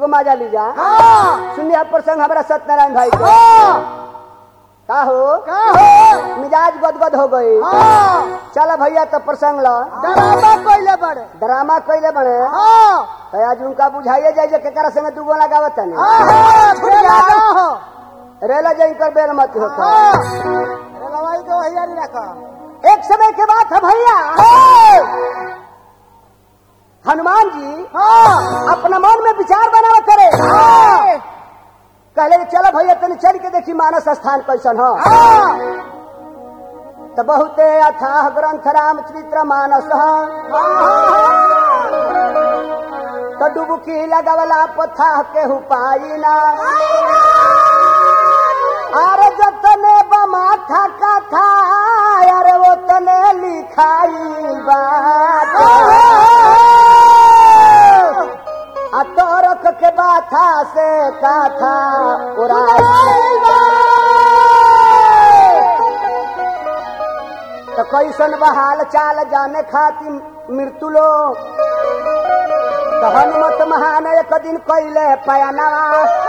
एगो मजा ली जा हाँ सुनिए प्रसंग हमारा सत्यनारायण भाई के हाँ का हो का हो मिजाज गदगद हो गई हाँ चल भैया तो प्रसंग ला डरावा कोइले बड़े ड्रामा कैले बने हाँ तो आज उनका बुझाइए जाए जे केकरा संगे दूगो लगावत तनी हाँ बेला हो रेला जाई कर बेर मत हो हाँ रेलवाई तो वही आरी रखा एक समय के बाद है भैया हनुमान जी हाँ अपना मन में विचार बनाव करे हाँ कहले कि चलो भैया तनी चल के देखी मानस स्थान कैसन हो हाँ तो बहुते अथाह ग्रंथ रामचरित्र मानस तो डुबकी लगवला पथा के पाई ना अरे जतने बमाथा का था अरे वो तने लिखाई बात आ तोरक के बाथा से काथा तो कैसन बहाल चाल जाने खातिर मृत्यु लो तो हनुमत महान एक दिन कैले पयनवा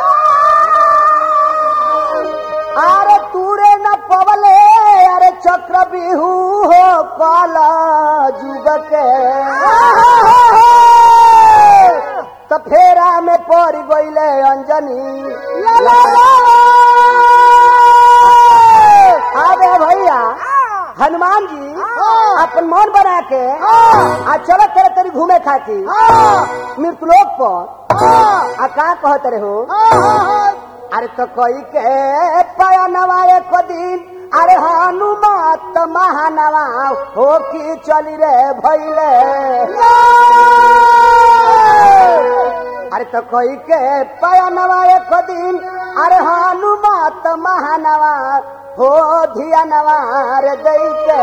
अरे तूरे न पवले अरे चक्र बिहू हो कल जुग के तो फेरा में पड़ गईले अंजनी अरे भैया हनुमान जी अपन मन बना के आ चलो तेरे तेरी घूमे खाती मृत्युलोक पर आ का कहते रहे हो अरे तो कोई के पयनवा एक दिन अरे हनुमत महानवा हो की चली रे भैले अरे तो कोई के पयनवा एक दिन अरे हनुमत महानवा हो धियानवा रे दई के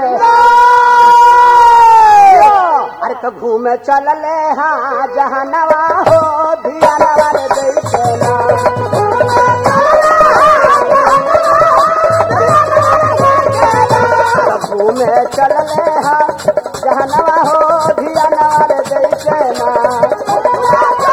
अरे तो घूमे चलले हाँ जहानवा हो धियानवा रे दई के ना घूमे चलले हाँ जहानवा हो धियानवा रे दई के ना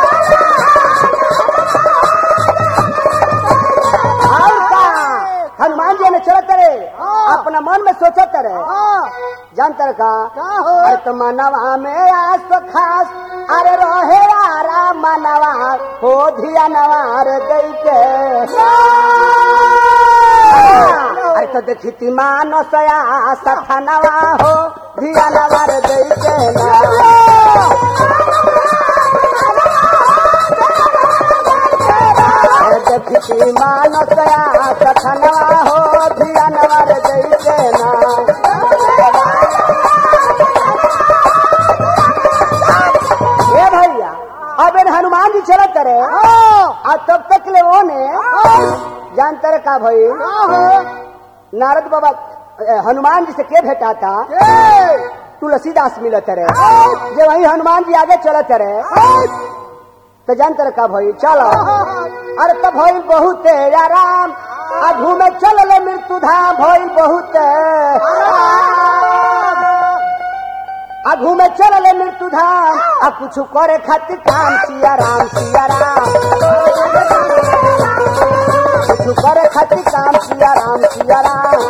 और का हनुमान जी ने चलत रहे अपना मन में सोचत रहे जानतर का अरे तो मनवा में आज तो खास अरे रहे आरा मनवा हो धिया नवार दई के अरे तो देखी ती मानस या सथनवा हो धिया नवार दई के ना अरे देखी ती मानस या सथनवा हो धिया नवार दई के ना ए भैया अब इन हनुमान जी चलत रहे आ तब तक ले वो ने जानते रहे का भाई नारद बाबा ए, हनुमान जी से के भेटा था तुलसीदास मिलत रहे जे वही हनुमान जी आगे चलत रहे तो जानते रहे का भाई चलो अरे तो भाई बहुत आराम आ घूमे चल ले मृत्यु धाम भाई बहुत आ घूमे चल ले मृत्यु धाम आ कुछ करे खातिर काम सिया राम सिया राम कुछ करे खातिर काम सिया राम सिया राम